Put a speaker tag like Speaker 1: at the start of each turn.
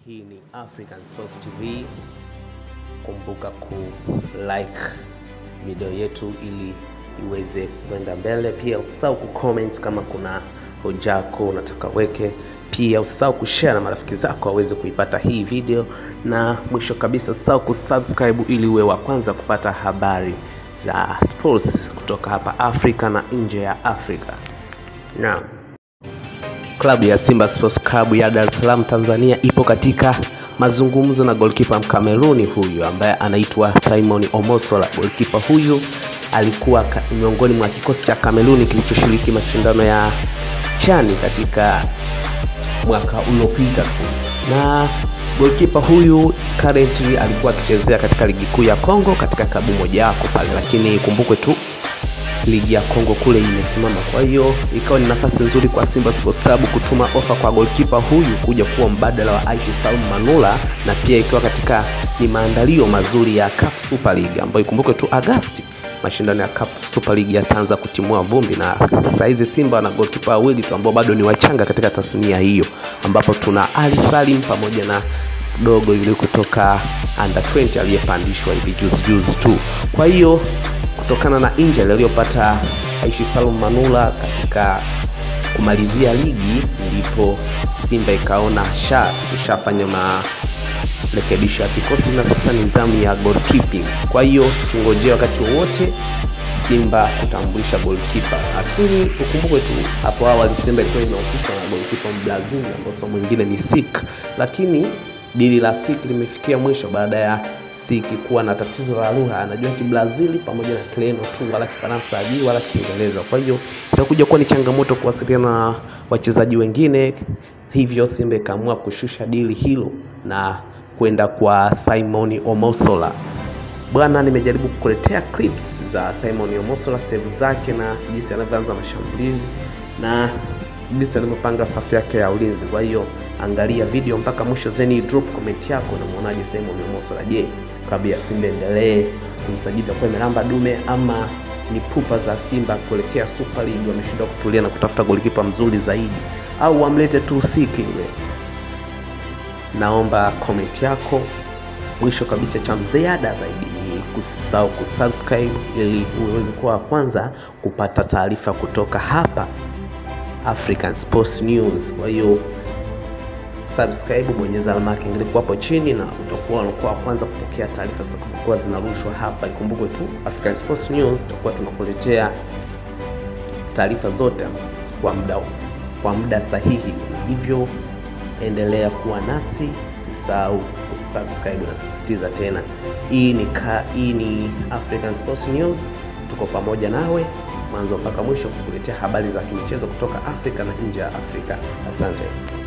Speaker 1: Hii ni African Sports TV. Kumbuka ku like video yetu ili iweze kwenda mbele. Pia usahau ku comment kama kuna hoja yako unataka weke. Pia usahau kushare na marafiki zako waweze kuipata hii video, na mwisho kabisa usahau kusubscribe ili uwe wa kwanza kupata habari za sports kutoka hapa Afrika na nje ya Afrika. Naam. Klabu ya Simba Sports Club ya Dar es Salaam Tanzania ipo katika mazungumzo na golkipa Mkameruni huyu ambaye anaitwa Simon Omosola. Golkipa huyu alikuwa ka- miongoni mwa kikosi cha Kameruni kilichoshiriki mashindano ya chani katika mwaka uliopita tu, na golkipa huyu currently alikuwa akichezea katika ligi kuu ya Kongo katika klabu mojawapo pale, lakini ikumbukwe tu ligi ya Kongo kule imesimama. Kwa hiyo ikawa ni nafasi nzuri kwa Simba Sports Club kutuma ofa kwa golkipa huyu kuja kuwa mbadala wa Aishi Salum Manula, na pia ikiwa katika ni maandalio mazuri ya CAF Super League ambayo ikumbukwe tu Agasti mashindano ya CAF Super League yataanza kutimua vumbi, na saizi Simba wana golkipa wawili tu ambao bado ni wachanga katika tasnia hiyo, ambapo tuna Ali Salim pamoja na dogo yule kutoka under 20 aliyepandishwa hivi juzi juzi tu. Kwa hiyo kutokana na injury aliyopata Aishi Salum Manula katika kumalizia ligi, ndipo Simba ikaona sha tushafanya marekebisho ya kikosi na sasa ni zamu ya goalkeeping. Kwa hiyo tungojee wakati wowote Simba kutambulisha goalkeeper, lakini ukumbuke tu hapo awali Simba ilikuwa inahusishwa na goalkeeper Mbrazil ambao sio mwingine ni Sik, lakini dili la Sik limefikia mwisho baada ya Siki kuwa na tatizo la lugha, anajua Kibrazili pamoja na Kireno tu, wala Kifaransa hajui wala Kiingereza. Kwa hiyo itakuja kuwa ni changamoto kuwasiliana na wachezaji wengine, hivyo Simba ikaamua kushusha dili hilo na kwenda kwa Simon Omosola. Bwana, nimejaribu kukuletea clips za Simon Omosola, save zake na jinsi anavyoanza mashambulizi na jinsi alivyopanga safu yake ya ulinzi. Kwa hiyo angalia video mpaka mwisho, zeni drop comment yako, unamwonaje Simon Omosola? Je, klabu ya Simba endelee kumsajili itakuwa imelamba dume ama ni pupa za Simba kuelekea Super League wameshindwa kutulia na kutafuta golikipa mzuri zaidi, au wamlete tu Siki yule? Naomba comment yako. Mwisho kabisa, cha ziada zaidi ni kusisahau kusubscribe ili uweze kuwa wa kwanza kupata taarifa kutoka hapa African Sports News. Kwa hiyo subscribe, bonyeza alama ya kengele hapo chini na utakuwa unakuwa wa kwanza kupokea taarifa zitakapokuwa zinarushwa hapa. Ikumbukwe tu African Sports News tutakuwa tunakuletea taarifa zote kwa muda kwa muda sahihi, hivyo endelea kuwa nasi, usisahau kusubscribe. Nasisitiza tena, hii ni ka, hii ni African Sports News, tuko pamoja nawe mwanzo mpaka mwisho kukuletea habari za kimichezo kutoka Afrika na nje ya Afrika. Asante.